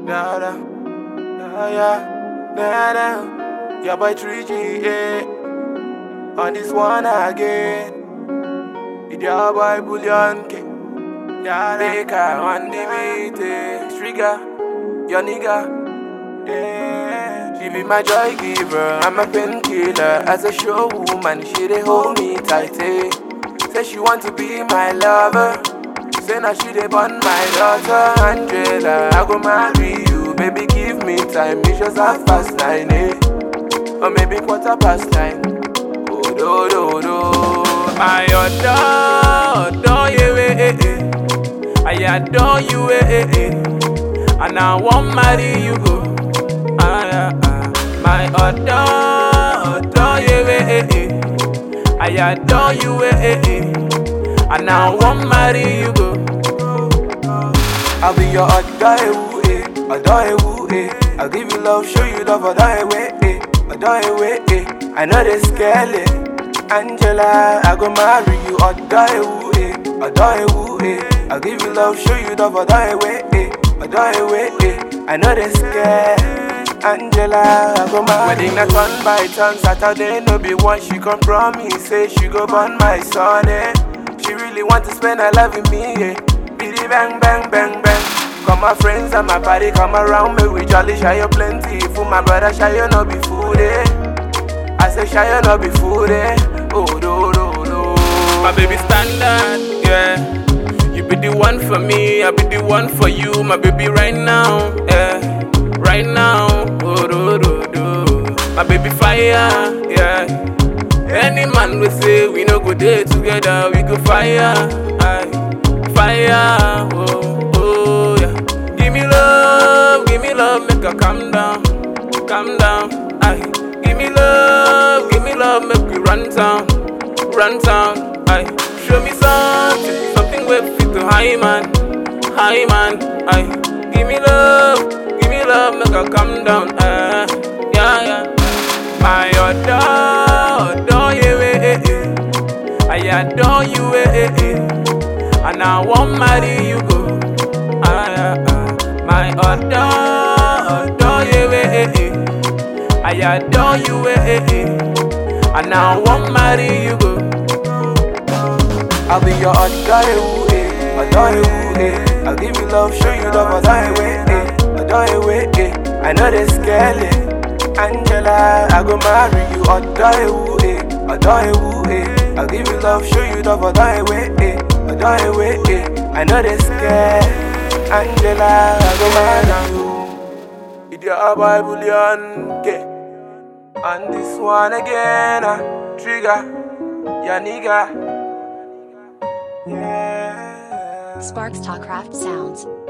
Da da, da yeah, da da. Yeah, by 3G, yeah. On this one again. It's your boy Bullion K. Da da. Baker on the beat, eh. Trigger, your nigga. Yeah. She be my joy giver, I'm a painkiller. As a show woman, she dey hold me tight, eh. Say she want to be my lover. Say now she dey born my daughter Angela. I go marry you, baby. Give me time. It's just half past nine, eh? Or maybe quarter past nine. Oh do do do. I adore, adore you, eh, eh, eh. I adore you, eh, eh, eh. And I want marry you, go. Ah, ah, ah. My adore, adore you, eh, eh, eh. I adore you, eh, eh, eh. And I want marry you, go. I'll be your adore, eh, adore, eh. I'll give you love, show you love, adore, eh, adore, eh. I know they scale it. Angela, I go marry you, adore, eh, adore, eh. I'll give you love, show you love, adore, eh, adore, eh. I know they scared. Angela, I go marry Wedding na turn by turn, Saturday no be one. She come promise, say she go born my son, eh. She really want to spend her life with me, yeah. Biddy bang bang bang bang. Come my friends and my body come around me. We jolly shy you plenty. For my brother shy you no be food, eh. I say shy you no be food, eh. Oh do do do. My baby standard, yeah. You be the one for me, I be the one for you, my baby right now, yeah. Right now, oh do do do. My baby fire, yeah. Any man will say we no go day together, we go fire, aye, fire, oh, oh, yeah. Give me love, give me love, make her calm down, calm down, aye. Give me love, give me love, make we run town, run town, aye. Show me something, something we fit to high man, high man, aye. Give me love, give me love, make her calm down, aye, yeah, yeah. My adore, adore you, eh, eh, eh. I adore you, eh, eh, eh. And I want marry you, go. Ah, ah, ah. My adore, adore you, eh, eh, eh. I adore you, eh, eh, eh. And I want marry you, go. I'll be your adore, eh, adore, eh. I'll give you love, show you love, adore, eh, adore, eh. I know they scale it. Angela, I go marry you, adore, eh, adore, eh. I'll give you love, show you love, adore, eh, adore, eh. I know they scared. Angela, I go marry you. It's your Bible, okay. And this one again, uh, trigger, ya nigga. Yeah. Sparks Talk Craft Sounds.